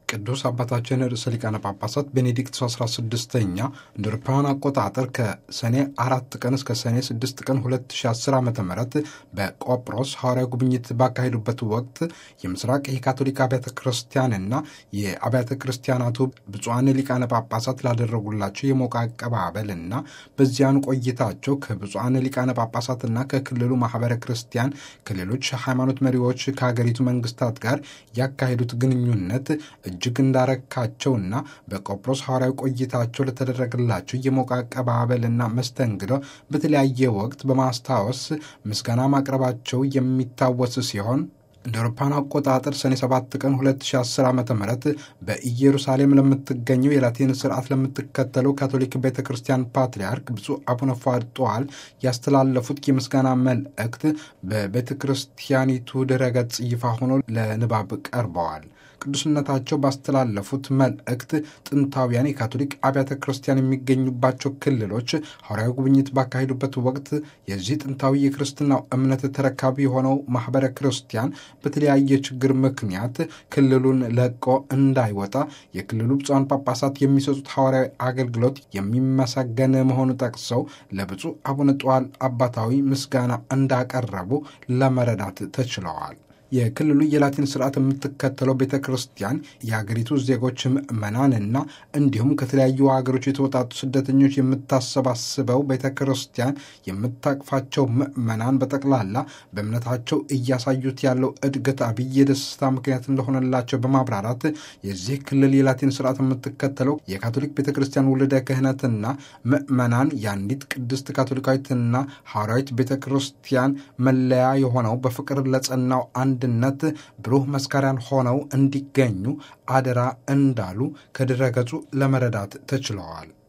ቅዱስ አባታችን ርዕሰ ሊቃነ ጳጳሳት ቤኔዲክት 16ኛ እንደ አውሮፓውያን አቆጣጠር ከሰኔ አራት ቀን እስከ ሰኔ 6 ቀን 2010 ዓ ም በቆጵሮስ ሐዋርያዊ ጉብኝት ባካሄዱበት ወቅት የምስራቅ የካቶሊክ አብያተ ክርስቲያንና የአብያተ ክርስቲያናቱ ብፁዓን ሊቃነ ጳጳሳት ላደረጉላቸው የሞቀ አቀባበልና በዚያኑ ቆይታቸው ከብፁዓን ሊቃነ ጳጳሳትና ከክልሉ ማህበረ ክርስቲያን ከሌሎች ሃይማኖት መሪዎች ከሀገሪቱ መንግስታት ጋር ያካሄዱት ግንኙነት እጅግ እንዳረካቸውና በቆጵሮስ ሐዋርያዊ ቆይታቸው ለተደረገላቸው የሞቀ አቀባበልና መስተንግዶ በተለያየ ወቅት በማስታወስ ምስጋና ማቅረባቸው የሚታወስ ሲሆን እንደ አውሮፓውያን አቆጣጠር ሰኔ 7 ቀን 2010 ዓ ም በኢየሩሳሌም ለምትገኘው የላቲን ስርዓት ለምትከተለው ካቶሊክ ቤተ ክርስቲያን ፓትርያርክ ብፁዕ አቡነ ፏርጠዋል ያስተላለፉት የምስጋና መልእክት በቤተ ክርስቲያኒቱ ድረገጽ ይፋ ሆኖ ለንባብ ቀርበዋል። ቅዱስነታቸው ባስተላለፉት መልእክት ጥንታውያን የካቶሊክ አብያተ ክርስቲያን የሚገኙባቸው ክልሎች ሐዋርያዊ ጉብኝት ባካሄዱበት ወቅት የዚህ ጥንታዊ የክርስትናው እምነት ተረካቢ የሆነው ማኅበረ ክርስቲያን በተለያየ ችግር ምክንያት ክልሉን ለቆ እንዳይወጣ የክልሉ ብፁዓን ጳጳሳት የሚሰጡት ሐዋርያዊ አገልግሎት የሚመሰገን መሆኑ ጠቅሰው ለብፁዕ አቡነ ጧል አባታዊ ምስጋና እንዳቀረቡ ለመረዳት ተችለዋል። የክልሉ የላቲን ስርዓት የምትከተለው ቤተ ክርስቲያን የሀገሪቱ ዜጎች ምዕመናንና እንዲሁም ከተለያዩ ሀገሮች የተወጣጡ ስደተኞች የምታሰባስበው ቤተ ክርስቲያን የምታቅፋቸው ምዕመናን በጠቅላላ በእምነታቸው እያሳዩት ያለው እድገት አብይ የደስታ ምክንያት እንደሆነላቸው በማብራራት የዚህ ክልል የላቲን ስርዓት የምትከተለው የካቶሊክ ቤተ ክርስቲያን ውልደ ክህነትና ምዕመናን የአንዲት ቅድስት ካቶሊካዊትና ሐዋርያዊት ቤተ ክርስቲያን መለያ የሆነው በፍቅር ለጸናው አንድነት ብሩህ መስካሪያን ሆነው እንዲገኙ አደራ እንዳሉ ከድረገጹ ለመረዳት ተችለዋል።